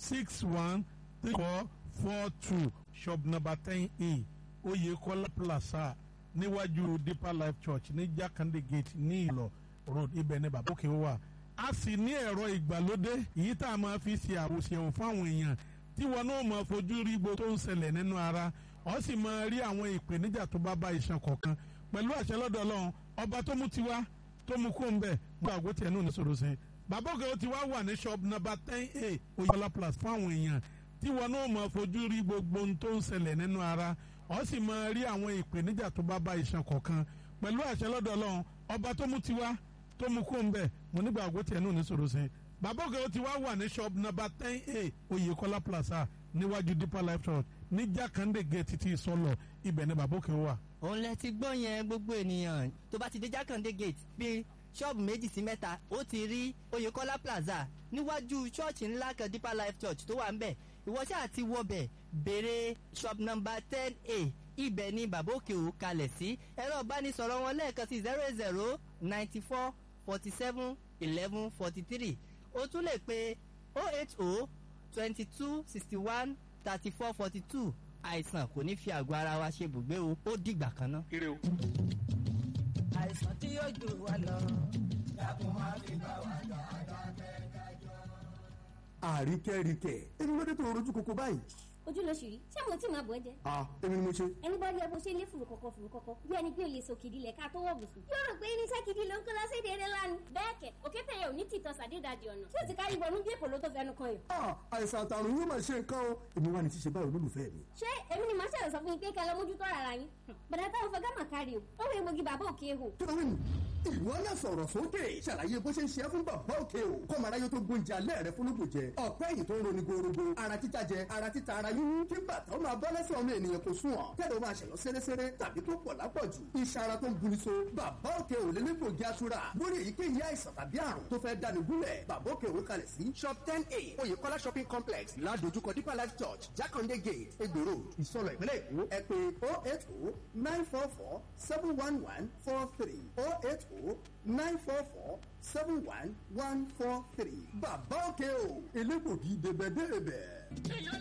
six one three four four two shop number ten a Oyekola Plaza níwájú Deeper Life Church ní Jakande Gate ní Ìlọ road ibẹ̀ ní bàbá òkè wà a sì ní ẹ̀rọ ìgbàlódé èyí tá a máa fi ṣe àwòṣẹ̀wò fáwọn èèyàn tí wọn náà máa fojú rí gbogbo tó ń ṣẹlẹ̀ nínú ara ọ sì máa rí àwọn ìpèníjà tó bá bá iṣan kọ̀ọ̀kan pẹ̀lú àṣẹ lọ́dọ̀ Ọlọ́run ọba tó mú tiwa tó mú kó ń bẹ̀ gbọ́ àgbo tiẹ̀ náà ní sọ̀rọ̀ sí i bàbá òkè ó ti wá wà ní shop number ten a Oyekola Plus fáwọn èèyàn tí wọn náà máa fojú rí gbogbo ohun tó ń ṣẹlẹ̀ nínú ara ọ sì máa rí àwọn ìpèníjà tó bá bá iṣan kọ̀ọ̀kan pẹ̀lú àṣẹ lọ́dọ̀ Ọlọ́run ọba tó mú tiwa tó mú kó ń bẹ̀ mo nígbà àgbo tiẹ̀ náà ní sọ̀rọ̀ sí i bàbá òkè ó ti wá wà ní shop number ten a Oyekola Plaza níwájú Deeper Life Church ní Jakande Gate títí ìsọlọ ibẹ̀ ni bàbá òkè wà. òun lẹ ti gbọ́ yẹn gbogbo ènìyàn tó bá ti dé Jákàndé gate bí ṣọ́ọ̀bù méjì sí mẹ́ta ó ti rí Oyèkọ́lá plaza níwájú ṣọ́ọ̀ṣì ńlá kan Deeper Life Church tó wà ń bẹ̀ ìwọ ṣáà ti wọbẹ̀ béèrè shop number ten a ibẹ̀ ni bàbá òkè ò kalẹ̀ sí ẹ̀rọ ìbánisọ̀rọ̀ wọn lẹ́ẹ̀kan sí zero zero ninety four forty seven eleven forty three o tún lè pe oh eight oh twenty two sixty one thirty four forty two àìsàn kò ní fi àgọ́ ara wa ṣe bùgbé o ó dìgbà kan ná. ire o. àìsàn tí yóò jù wá lọ. àríkẹ́ríkẹ́ èmi ló dé tó rojú koko báyìí. ojú ló ṣì rí ṣé mo tí máa bọ̀ ẹ́ jẹ. a èmi ni mo ṣe. ẹni bá rí ẹ bó ṣe lé fùrù kọ̀kọ̀ fùrù kọ̀kọ̀ bí ẹni pé o lè sòkìdí lẹ̀ ká tó wọ̀ bùsùn. yóò rò pé irinṣẹ́ gidi ló ń kó lọ́sẹ̀ déédé lánàá. bẹ́ẹ̀ kẹ̀ òkété yẹn ò ní tìtọ́ sàdédàjì ọ̀nà tí ó ti kárí wọnú bí èpò ló tó fẹnu kan yàn. a àìsàn àtàrùn yóò máa ṣe nǹkan o èmi wà ní ṣíṣe báyìí olólùfẹ́ mi. ṣé èmi ni màá ṣẹ̀rọ̀ sọ fún yín pé kẹ́ lọ mójútó ara yín. bàdà táwọn fọgá mà kárí o ó wẹ̀ mogi bàbá òkè hò. kílówìn ìwọ náà sọ̀rọ̀ sókè ṣàlàyé bó ṣe ń ṣe é fún bàbá òkè o kọ́ màá ráyé tó gbóúnjẹ alẹ́ rẹ fún lóògùn jẹ ọ̀pẹ́ yìí tó ń roni gorogo ara títa jẹ ara títa ara yíyún kí bàtà ó máa bọ́ lẹ́sẹ̀ ọmọ ènìyàn kò sùn ọ̀ kẹ́lẹ́ ó máa ṣẹ̀yọ́ sẹ́rẹ́sẹ́rẹ́ tàbí tó pọ̀ lápọ̀jù iṣan ara tó ń buni so bàbá òkè ò lé nígbògi atura lórí èyíkéyìí àìsàn tàbí àrùn tó fẹ́ dáni gúnlẹ̀ bàbá òkè ò kalẹ̀ sí shop ten a oyèkọ́lá shopping complex ládojúkọ deeper life church jákàndé gate egbò road ìsọlọ ìpínlẹ̀ èkó ẹ pé oh eight oh nine four four seven one one four three oh eight oh nine four four seven one one four three bàbá òkè ò elégbògi débẹ̀débẹ̀.